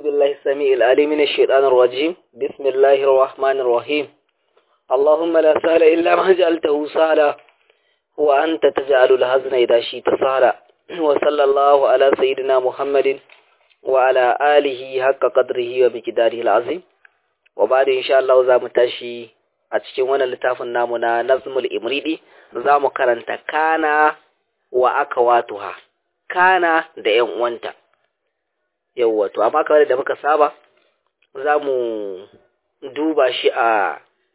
بالله السميع العليم من الشيطان الرجيم بسم الله الرحمن الرحيم اللهم لا سهل إلا ما جعلته سهلا وأنت تجعل الحزن إذا شئت سهلا وصلى الله على سيدنا محمد وعلى آله حق قدره ومقداره العظيم وبعد إن شاء الله za mu tashi a cikin wannan littafin namu na Nazmul Imridi za mu karanta kana wa akawatuha kana da ‘yan uwanta. Yawwa, to, amma kamar da muka saba, za mu duba shi a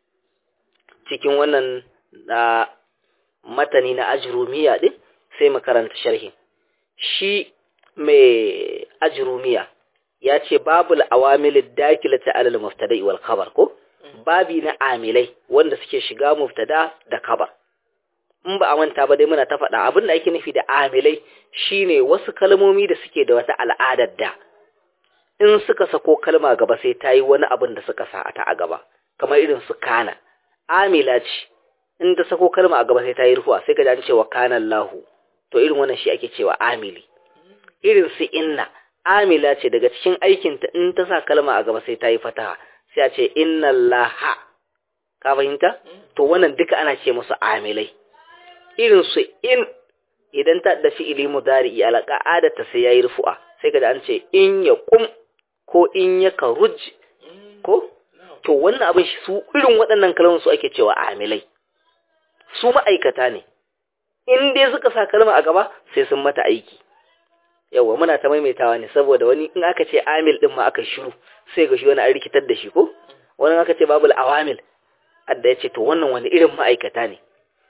cikin wannan na matani na ajirumiya ɗin sai mu karanta sharhi. Shi mai ajirumiya ya ce babul awamilin dakila ta alal muftada wal kabar ko? Babi na amilai wanda suke shiga muftada da kabar. in ba a manta ba dai muna ta faɗa abin da ake nufi da amilai shine wasu kalmomi da suke da wata al'adar da in suka sako kalma gaba sai ta yi wani abin da suka sa ta a gaba kamar irin su kana amila ce in ta sako kalma a gaba sai ta yi rufuwa sai ka ji cewa kana lahu to irin wannan shi ake cewa amili irin su inna amila ce daga cikin aikinta in ta sa kalma a gaba sai ta yi fataha sai a ce inna laha ka fahimta to wannan duka ana ce musu amilai irin su in idan ta da fi'ili mudari'i ala ka'adata sai yayi rufu'a sai kaga an ce in ya kum ko in ya karuj ko to wannan abin shi su irin waɗannan kalmomin su ake cewa amilai su ma'aikata ne in dai suka sa kalma a gaba sai sun mata aiki yawa muna ta maimaitawa ne saboda wani in aka ce amil din ma aka shiru sai ga shi wani an rikitar da shi ko wani aka ce babul awamil adda ya ce to wannan wani irin ma'aikata ne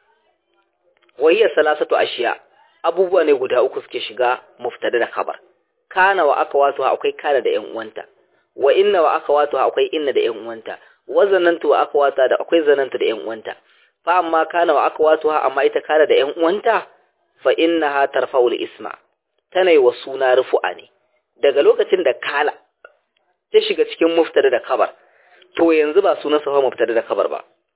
wahiyar salasatu ashiya abubuwa ne guda uku suke shiga muftada da khabar kana wa aka wato akwai kana da yan uwanta wa inna wa aka wato akwai inna da yan uwanta wa zanantu wa aka wata da akwai zanantu da yan uwanta fa amma kana wa aka wato amma ita kana da yan uwanta fa innaha tarfa'ul isma tana wa suna rufu'a ne daga lokacin da kala ta shiga cikin muftada da khabar to yanzu ba sunan sa muftada da khabar ba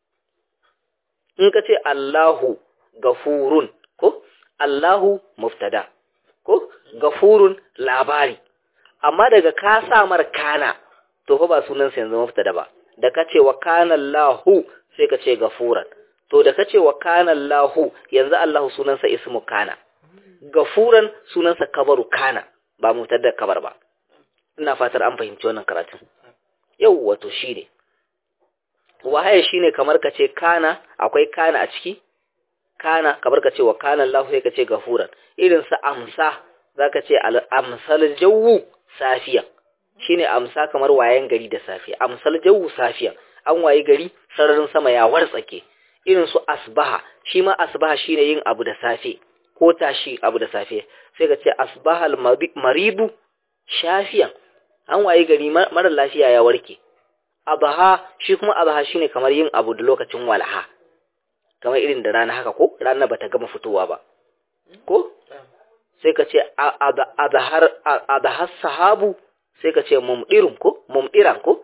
in ka ce Allahu gafurun ko Allahu muftada ko gafurun labari amma daga ka sa mar kana to fa ba sunan sa yanzu muftada ba da ka ce wa kana Allahu sai ka ce gafuran to da ka ce wa kana Allahu yanzu Allahu sunan sa ismu kana gafuran sunan sa kabaru kana ba muftada kabar ba ina fatar an fahimci wannan karatun yau wato shine wahaye shine kamar ka ce kana akwai kana a ciki kana kamar ka ce wa kana Allah sai ka ce gafuran irin sa amsa zaka ce amsal jawu safiya shine amsa kamar wayan gari da safiya amsal jawu safiya an waye gari sararin sama ya wartsake irin su asbaha shi ma asbaha shine yin abu da safe ko tashi abu da safe sai ka ce asbahal maridu shafiyan an waye gari mara lafiya ya warke abaha shi kuma abaha shine kamar yin abu da lokacin walaha kamar irin da rana haka ko rana bata gama fitowa ba ko sai ka ce adahar sahabu sai ka ce mumdirun ko mumdiran ko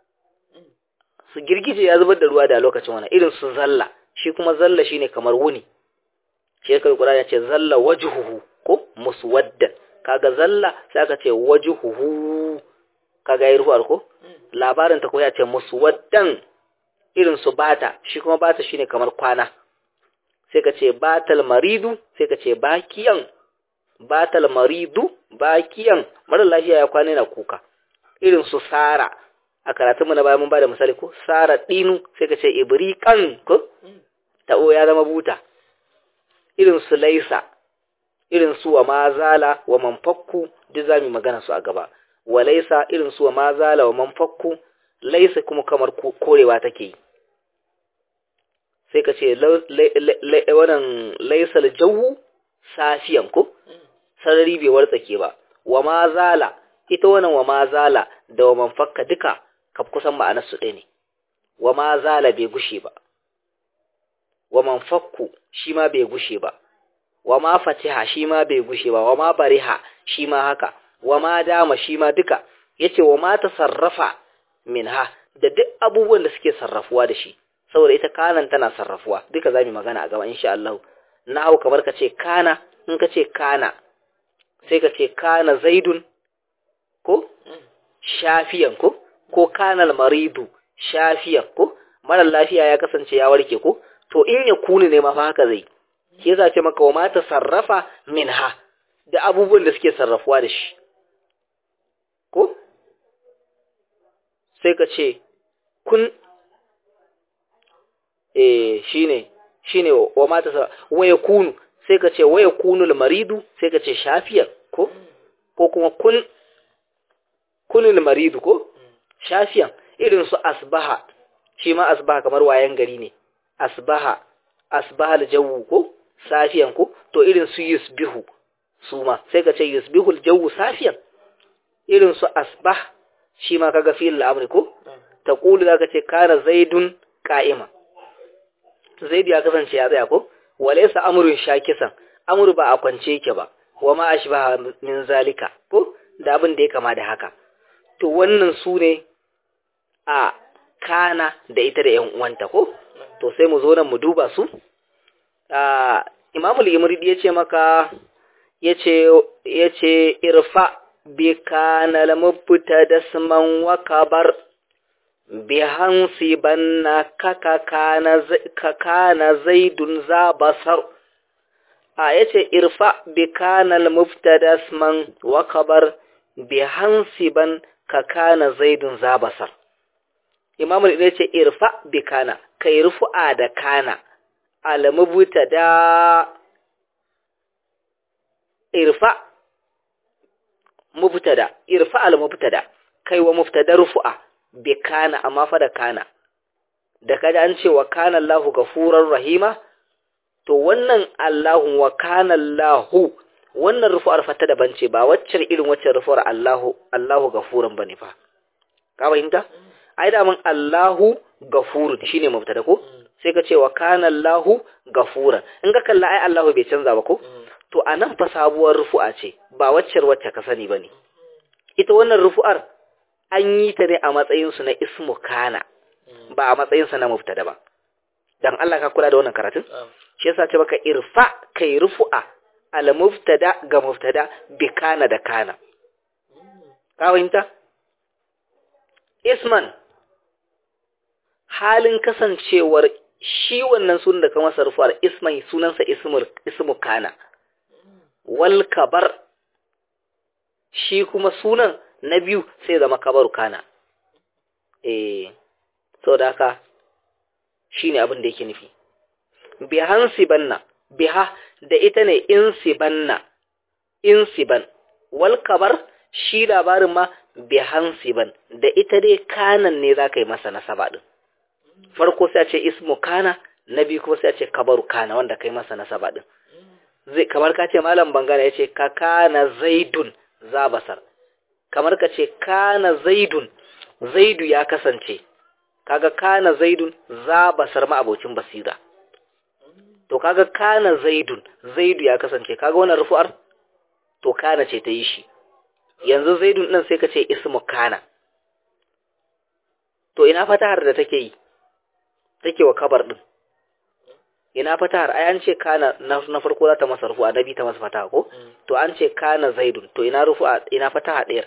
su girgije ya zubar da ruwa da lokacin wani irin su zalla shi kuma zalla shine kamar wuni shi kai kura ya ce zalla wajhuhu ko muswaddan kaga zalla sai aka ce wajhuhu kaga yi ruwar ko labarin ta ko ya ce muswaddan irin su bata shi kuma bata shine kamar kwana sai ka ce batal maridu sai ka ce bakiyan batal maridu bakiyan mara lafiya ya kwana yana kuka irin su sara a karatun mu na bayan mun bada misali ko sara dinu sai ka ce ibriqan ko ta'o ya zama buta irin su laisa irin su wa mazala wa manfakku duk zamu magana su a gaba wa laisa irin su wa mazala wa manfakku laisa kuma kamar korewa take yi sai ka ce wannan laisal jawu safiyan ko sarari bai wartsake ba wa ma zala ita wannan wa ma zala da wa manfakka duka kaf kusan ma'anar su ɗaya ne wa ma zala bai gushe ba wa manfakku shi ma bai gushe ba wa ma fatiha shi ma bai gushe ba wa ma bariha shi ma haka wa ma dama shi ma duka yace wa ma tasarrafa minha da duk abubuwan da suke sarrafuwa da shi saboda ita kanan tana sarrafuwa duka za mu magana a gaba insha Allah na hau kamar ka ce kana in ka ce kana sai ka ce kana zaidun ko shafiyan ko ko kanal maridu shafiyan ko mara lafiya ya kasance ya warke ko to in ya kunu ne ma fa haka zai shi yasa ce maka wa mata sarrafa minha da abubuwan da suke sarrafuwa da shi ko sai ka ce kun eh shine shine wa mata sarrafa wa yakunu sai ka ce wa yakunu maridu sai ka ce shafiyan ko ko kuma kun kunul maridu ko shafiyan irin su asbaha shi ma asbaha kamar wayan gari ne asbaha asbaha aljawu ko safiyan ko to irin su yusbihu su ma sai ka ce yusbihu aljawu safiyan irin su asbah shi ma kaga fi'il al-amri ko taqulu zaka ce kana zaidun qa'ima zaid ya kasance ya tsaya ko walaysa amrun shakisan amru ba a kwance yake ba wa ma ashbaha min zalika ko da abin da ya kama da haka to wannan su ne a kana da ita da ‘yan uwanta ko? To sai mu zo nan mu duba su. Imamul Imridi ya ce maka, ya ce, Irfa bi kana lamubta da suman wakabar bi hansi banna kaka kana zaidun za basar. A ya ce, Irfa bi kana lamubta da suman wakabar bi hansi ban ka kana zaidun za basar. imamu ne ce irfa bi kana kai rufu'a da kana alamubuta da irfa mubtada irfa almubtada kai wa mubtada rufu'a bi kana amma fa da kana da kada an ce wa kana Allahu gafurar rahima to wannan Allahu wa kana Allahu wannan rufu'ar fata daban ce ba waccan irin waccan rufu'ar Allahu Allahu gafuran bane fa ka fahimta ai da mun Allahu gafurun shine mubtada ko sai ka ce wa kana Allahu gafuran in ka kalla ai Allahu bai canza ba ko to anan fa sabuwar rufu'a ce ba waccar wacce ka sani bane ita wannan rufu'ar an yi ta ne a matsayin su na ismu kana ba a matsayin sa na mubtada ba dan Allah ka kula da wannan karatun shi yasa ce baka irfa kai rufu'a al mubtada ga mubtada bi kana da kana ka fahimta isman halin kasancewar shi wannan sunan da ka masa rufuwar ismai sunansa ismu kana wal kabar shi kuma sunan na biyu sai zama kabaru kana eh so da haka shine abin da yake nufi bihan sibanna biha da ita ne insibanna insiban wal kabar shi labarin ma bihan siban da ita dai kanan ne za ka yi masa nasaba din farko sai a ce ismu kana na biyu kuma sai a ce kabaru kana wanda kai masa nasaba din zai kamar ka ce malam bangana ya ce ka kana zaidun zabasar kamar ka ce kana zaidun zaidu ya kasance kaga kana zaidun zabasar ma abocin basira to kaga kana zaidun zaidu ya kasance kaga wannan rufu'ar to kana ce ta yi shi yanzu zaidun din sai ka ce ismu kana to ina fatahar da take yi take wa kabar din ina fatahar ai an ce kana na farko za ta masa rufu adabi ta masa fataha ko to an ce kana zaidun to ina rufu ina fataha ɗayar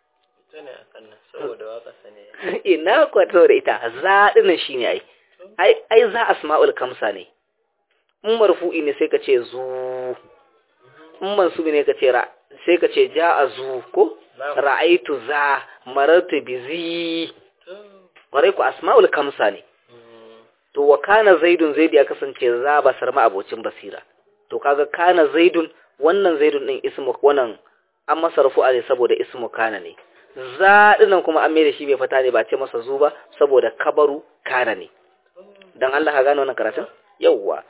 ina kwato da ita za dinnan shine ai ai ai za asma'ul kamsa ne in marfu'i ne sai ka ce zu in mansubi ne ka ce ra sai ka ce ja'a zu ko ra'aitu za marartu bi zi kwarai ku asma'ul kamsa ne to wa kana zaidun zaid ya kasance za basar ma abocin basira to kaga kana zaidun wannan zaidun din ismu wannan an masa rufu'a ne saboda ismu kana ne za dinan kuma an mai da shi bai fata ne ba ce masa zu ba saboda kabaru kana ne dan Allah ka gane wannan karatun yawwa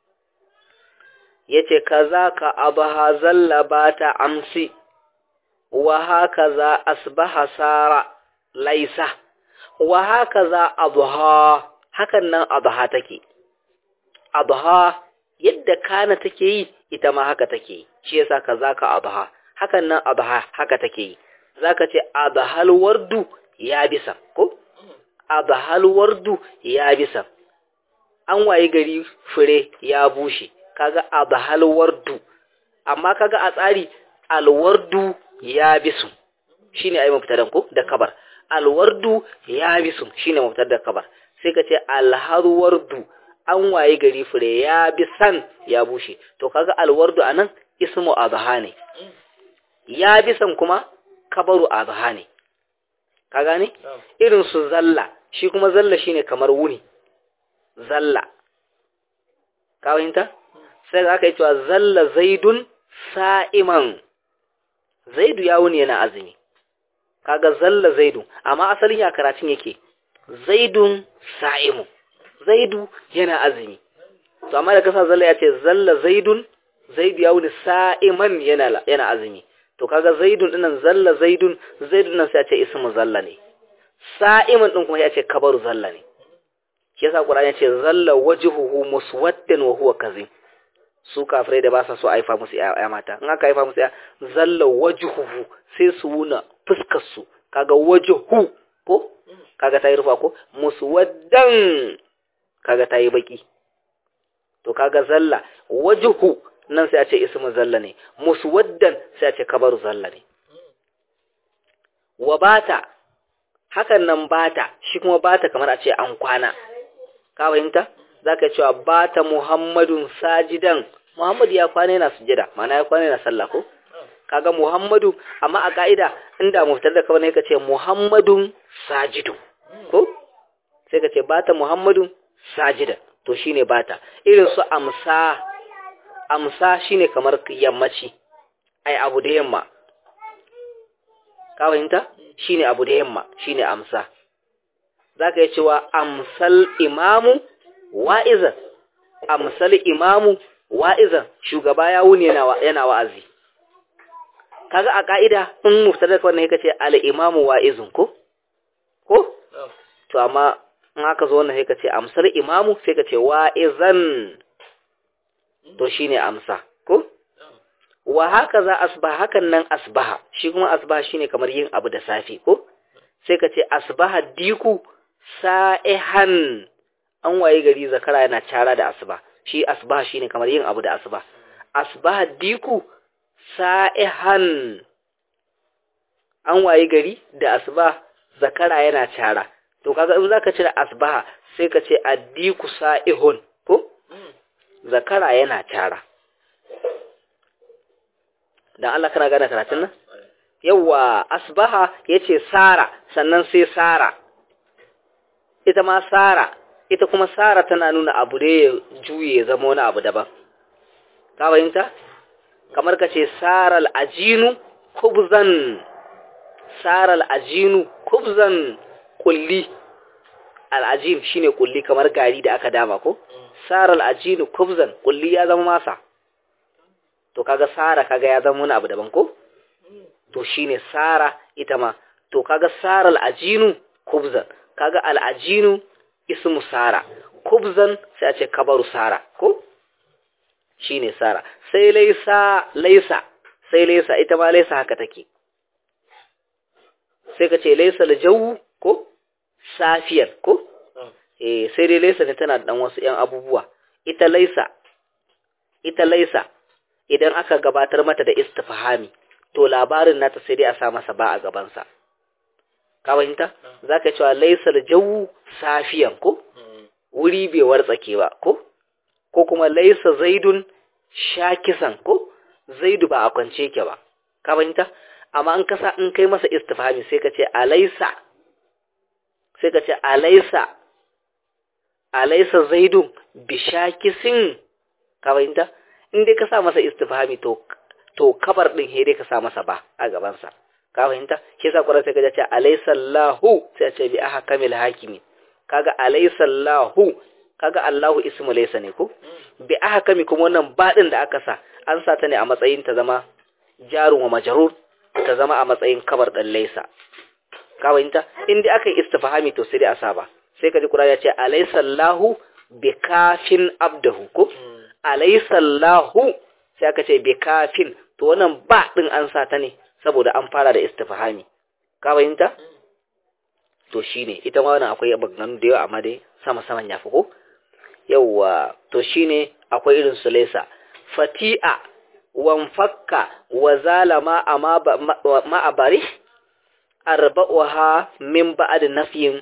yace kaza ka abaha zallabata amsi wa hakaza asbaha sara laisa wa hakaza adha hakan nan adha take adha yadda kana take yi ita ma haka take shi yasa kaza ka adha hakan nan adha haka take yi zaka ce adhal wardu ya bisa ko adhal wardu ya bisa an waye gari fure ya bushe kaga adhal wardu amma kaga a tsari alwardu ya bisu shine ai mubtadan ko da kabar alwardu yabisun shine mubtada da kabar sai ka ce alharwardu an waye gari fure ya bi san ya bushe to kaga alwardu anan ismu azha ne ya bi san kuma kabaru azha ne ka gane irin su zalla shi kuma zalla shine kamar wuni zalla ka fahimta sai aka yi cewa zalla zaidun sa'iman zaidu ya wuni yana azumi kaga zalla zaidu amma asalin ya karatun yake zaidun sa'imu zaidu yana azumi to amma da kasa zalla ya ce zalla zaidun zaidu ya wuni sa'iman yana yana azumi to kaga zaidun dinnan zalla zaidun zaidun nan sai ya ce ismu zalla ne sa'iman din kuma ya ce kabaru zalla ne shi yasa qur'ani ya ce zalla wajhuhu muswaddan wa huwa kazim su kafirai da ba sa so aifa musu ya mata in aka aifa musu ya zalla wajhuhu sai su wuna fuskar su kaga wajhu ko kaga tayi rufa ko muswaddan kaga tayi baki to kaga zalla wajhu nan sai a ce ismu zalla ne muswaddan sai a ce kabaru zalla ne wa bata hakan nan bata shi kuma bata kamar a ce an kwana ka fahimta zaka cewa bata muhammadun sajidan muhammad ya kwana yana sujada mana ya kwana yana sallah ko kaga muhammadu amma a ka'ida inda muftar da kawai ne ka ce muhammadun sajidu ko sai ka ce bata muhammadun sajidan to shine bata irin su amsa amsa shine kamar yammaci ai abu da yamma ka fahimta shine abu da yamma shine amsa zaka yi cewa amsal imamu wa'izan amsal imamu wa'izan shugaba ya wuni yana yana wa'azi kaga a ka'ida in muftada kawai ne kace al imamu wa'izun ko ko to amma in aka zo wannan sai kace amsal imamu sai kace wa'izan to shine amsa ko wa haka za asbaha hakan nan asbaha shi kuma asbaha shine kamar yin abu da safi ko sai ka ce asbaha diku sa'ihan an waye gari zakara yana cara da asba shi asbaha shine kamar yin abu da asba asbaha diku sa'ihan an waye gari da asba zakara yana cara to kaga in zaka cire asbaha sai ka ce addiku sa'ihun ko zakara yana cara dan Allah kana gane karatun nan yawa asbaha yace sara sannan sai sara ita ma sara ita kuma sara tana nuna abu da ya juye zama wani abu daban ka fahimta kamar ka ce saral ajinu kubzan saral ajinu kubzan kulli al'ajin shine kulli kamar gari da aka dama ko saral ajinu kubzan kulli ya zama masa to kaga sara kaga ya zama wani abu daban ko to shine sara ita ma to kaga saral ajinu kubzan kaga al'ajinu ismu sara kubzan sai a ce kabaru sara ko shine sara sai laisa laisa sai laisa ita ma laisa haka take sai ka ce laisa aljawu ko safiyar ko eh sai dai laisa ne tana da dan wasu yan abubuwa ita laisa ita laisa idan aka gabatar mata da istifhami to labarin nata sai dai a sa masa ba a gabansa ka fahimta zaka cewa laisa aljawu safiyan ko wuri bai wartsake ba ko ko kuma laisa zaidun shakisan ko zaidu ba a kwance ke ba ka fahimta amma an kasa in kai masa istifhami sai ka ce alaisa sai ka ce alaisa alaisa zaidun bishakisin ka fahimta in dai ka sa masa istifhami to to kabar din he dai ka sa masa ba a gaban sa ka fahimta shi yasa Qur'ani sai ka ce alaysa Allahu sai ce bi ahkamil hakimi kaga alaysa Allahu kaga Allahu ismu laysa ne ko bi ahkami kuma wannan ba din da aka sa an sa ta ne a matsayin ta zama jarun wa majrur ta zama a matsayin kabar din laysa ka fahimta in dai aka yi istifhami to sai dai a sa ba sai ka ji Qur'ani ya ce alaysa Allahu bi kafin abdahu ko alaisallahu sai aka ce bi kafin to wannan ba din an sa ta ne saboda an fara da istifhami ka fahimta to shine ita ma wannan akwai maganganu da yawa amma dai sama saman yafi ko yawa to shine akwai irin su laysa fati'a wan fakka wa zalama ama ma abari arba'uha min ba'd nafyin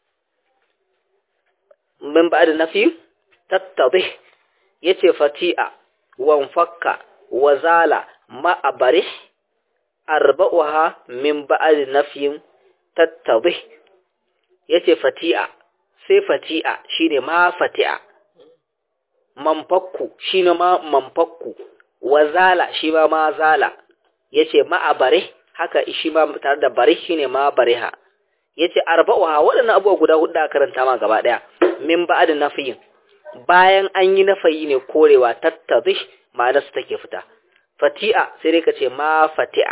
min ba'd nafyin tattadih yace fati'a wan fakka wa zala ma abarih arba'uha min ba'd nafyin tattadih yace fati'a sai fati'a shine ma fati'a manfakku shine ma manfakku wa zala shi ma ma zala yace ma abarih haka shi ma tare da barih shine ma bariha yace arba'uha waɗannan abubuwa guda hudu da karanta ma gaba daya min ba'd nafiyin bayan an yi nafayi ne korewa tattazish ma'anar su take fita fati'a sai dai kace ma fati'a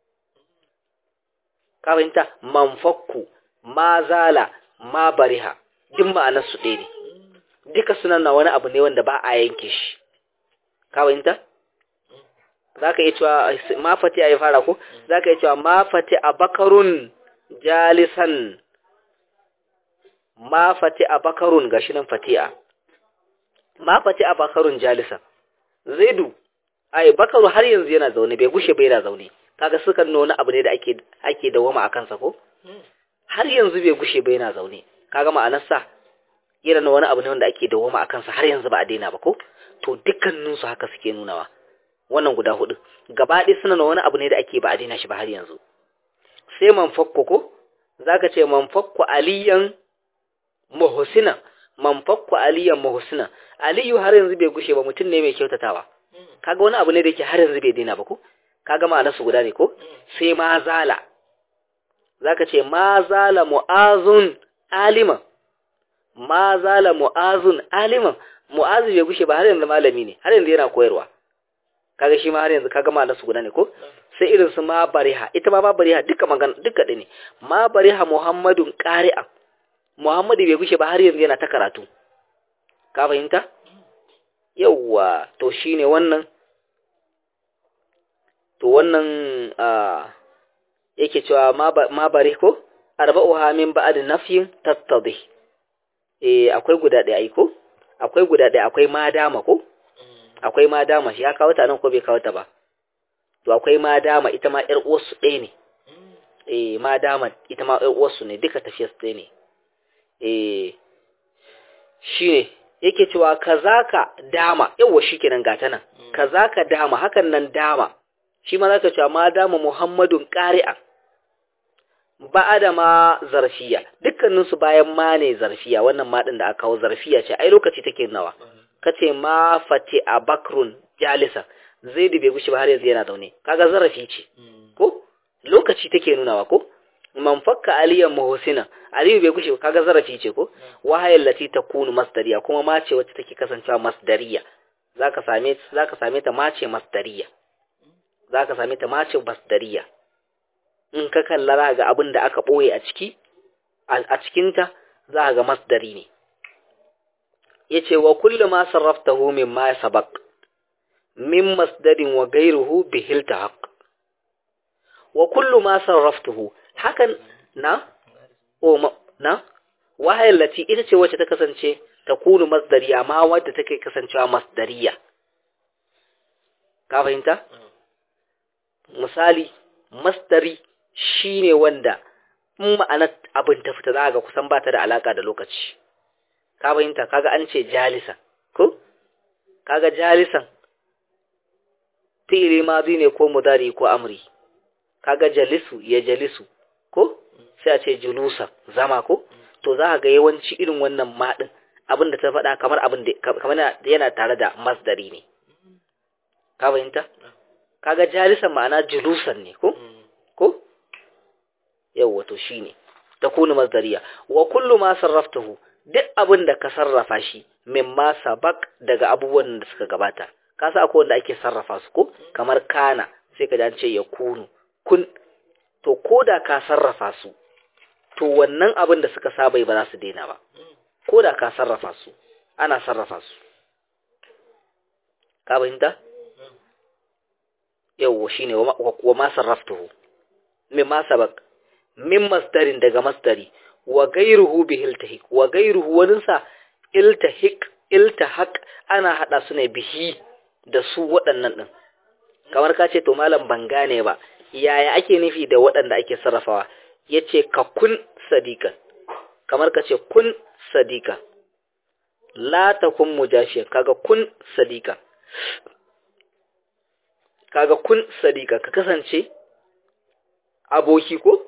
ka fahimta manfakku ma zala ma bariha duk ma'anar su ɗaya ne duka sunan na wani abu ne wanda ba a yanke shi ka fahimta za ka iya cewa ma fati'a ya fara ko za ka iya cewa ma fati'a bakarun jalisan ma fati'a bakarun gashi nan fati'a ma fati'a bakarun jalisan zaidu ai bakaru har yanzu yana zaune bai gushe bai yana zaune kaga sukan nuna abu ne da ake ake dawama a kansa ko har yanzu bai gushe bai yana zaune kaga ma'anar sa yana nuna wani abu ne wanda ake dawama a kansa har yanzu ba a daina ba ko to dukkanin su haka suke nunawa wannan guda hudu gaba ɗaya suna wani abu ne da ake ba a daina shi ba har yanzu sai man fakko ko zaka ce man fakko aliyan muhsina man fakko aliyan muhsina aliyu har yanzu bai gushe ba mutum ne mai kyautatawa kaga wani abu ne da yake har yanzu bai daina ba ko kaga ma'anar su guda ne ko sai ma zala zaka ce ma zala mu'azun alima ma zala mu'azun alima mu'azu bai gushe ba har yanzu malami ne har yanzu yana koyarwa kaga shi ma har yanzu kaga ma'anar su guda ne ko sai irin su ma bariha ita ma ma bariha duka magana duka ne ma bariha muhammadun qari'a muhammadu bai gushe ba har yanzu yana ta karatu ka fahimta yawwa to shine wannan to wannan yake cewa ma bari ko arba'uha min ba'd nafyin tattadih eh akwai guda ɗaya ai ko akwai guda ɗaya akwai madama ko akwai madama shi ya kawo ta nan ko bai kawo ta ba to akwai madama ita ma ƴar uwarsu ɗaya ne eh madama ita ma ƴar uwarsu ne duka tafiyar su ɗaya ne eh shine yake cewa kazaka dama yawa shikenan gata nan kazaka dama hakan nan dama shi ma zaka cewa ma dama muhammadun qari'a ba'ada ma zarfiya dukkanin su bayan ma ne zarfiya wannan ma din da aka kawo zarfiya ce ai lokaci take nawa kace ma fati abakrun jalisa zaidu bai gushi ba har yanzu yana zaune kaga zarafi ce ko lokaci take nunawa ko man fakka aliyan muhsina aliyu bai gushe kaga zarafi ce ko wahayal lati takunu masdariya kuma mace wacce take kasancewa masdariya zaka same zaka same ta mace masdariya zaka same ta mace masdariya in ka kalla ga abin da aka boye a ciki a cikin ta za ga masdari ne yace wa kullu ma sarraftahu mimma sabaq min masdarin wa ghayruhu bihil tahaq wa kullu ma sarraftuhu hakan na o na wahayar lati ita ce wacce ta kasance ta kunu masdariya ma wadda take kasancewa masdariya ka fahimta misali masdari shine wanda in ma'anar abin ta fita za ga kusan ba ta da alaka da lokaci ka fahimta kaga an ce jalisa ko kaga jalisan fi'ili madi ne ko mudari ko amri kaga jalisu ya jalisu ko sai a ce julusa zama ko to za ga yawanci irin wannan maɗin abin da ta faɗa kamar abin da kamar yana tare da masdari ne ka fahimta kaga jalisan ma'ana julusan ne ko ko yawwa to shine takunu masdariya wa kullu ma sarraftahu duk abin da ka sarrafa shi mimma sabak daga abubuwan da suka gabata ka sa akwai wanda ake sarrafa su ko kamar kana sai ka ce ya kunu kun to ko da ka sarrafa su to wannan abin da suka saba ba za su daina ba ko da ka sarrafa su ana sarrafa su ka fahimta yawwa shine wa ma sarraftuhu min ma sabak min masdarin daga masdari wa gairuhu bi iltahik wa gairuhu waninsa iltahik iltahaq ana hada su ne bihi da su waɗannan din kamar ka ce to malam ban gane ba yaya ake nufi da waɗanda ake sarrafawa yace ka kun sadiqan kamar ka ce kun sadiqa la takun mujashiyan kaga kun sadiqa kaga kun sadiqa ka kasance aboki ko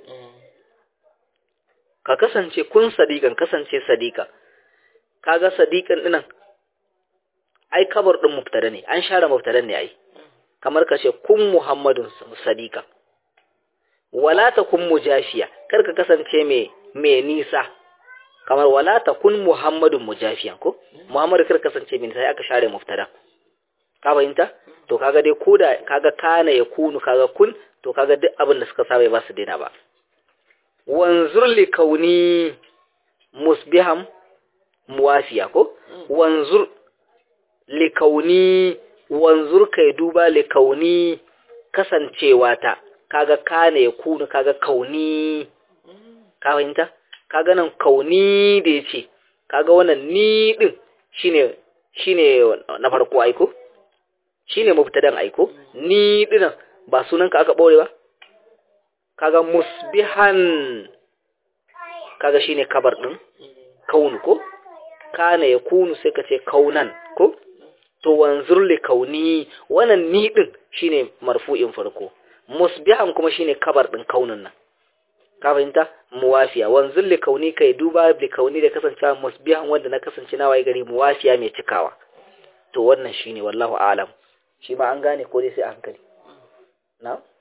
ka kasance kun sadiqan kasance sadiqa kaga sadiqan dinan ai kabar din mubtada ne an share mubtadan ne ai kamar ka ce kun muhammadun sadiqa wala takun mujashiya kar ka kasance me me nisa kamar wala takun muhammadun mujafiyan ko muhammadu kar kasance me nisa aka share mubtada ka fahimta to kaga dai koda kaga kana ya kunu kaga kun to kaga duk abin da suka saba ba su daina ba wanzur li kauni musbiham muwafiya ko wanzur li kauni wanzur kai duba li kauni kasancewa ta kaga kana ya kunu kaga kauni ka fahimta kaga nan kauni da yace kaga wannan ni din shine shine na farko aiko shine mubtadan aiko ni dinan ba sunanka aka bore ba kaga musbihan kaga shine kabar din kaunu ko kana yakunu sai ka ce kaunan ko to wanzur li kauni wannan ni din shine marfu'in farko musbihan kuma shine kabar din kaunin nan ka fahimta muwafiya wanzur li kauni kai duba li kauni da kasancewa musbihan wanda na kasance na waye gari muwafiya mai cikawa to wannan shine wallahu a'lam shi ma an gane ko dai sai a hankali na